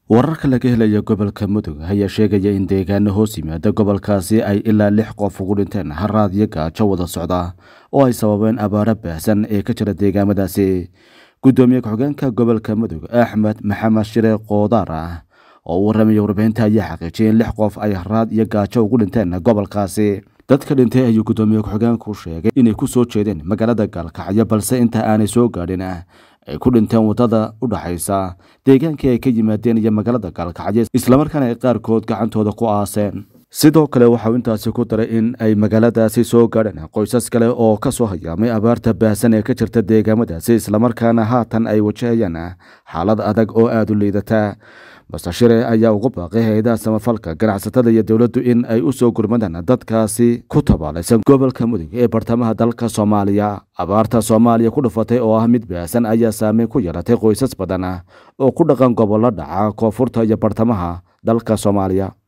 wararka laga helaya gobolka mudug ayaa sheegaya in deegaano hoos yimaada gobolkaasi ay ilaa lix qof ugu dhinteen haraad iyo gaajo wada socda oo ay sababeen abaaro baahsan ee ka jira deegaamadaasi guddoomiye ku-xigeenka gobolka mudug axmed maxamed shire koodaar ah oo u warramaya warbaahinta ayaa xaqiijiyay in lix qof ay haraad iyo gaajo ugu dhinteen gobolkaasi dadka dhintay ayuu guddoomiye ku-xigeenku sheegay inay ku soo jeedeen magaalada gaalkacyo balse inta aanay soo gaadhin ay ku dhinteen waddada u dhaxaysa deegaankii ay ka yimaadeen iyo magaalada gaalkacyo islamarkaana ay qaarkood gacantooda ku aaseen sidoo kale waxauu intaasi ku daray in ay magaaladaasi soo gaadheen qoysas kale oo ka soo hayaamay abaarta baahsan ee ka jirta deegaamadaasi islamarkaana haatan ay wajahayaan xaalad adag oo aada u liidata basashire ayaa ugu baaqay hay-adaha samafalka ganacsatada iyo dowladdu in ay u soo gurmadaan dadkaasi ku tabaalaysan gobolka mudug ee bartamaha dalka soomaaliya abaarta soomaaliya ku dhufatay oo ah mid baahsan ayaa saameyn ku yeelatay qoysas badan oo ku dhaqan gobollo dhaca koonfurta iyo bartamaha dalka soomaaliya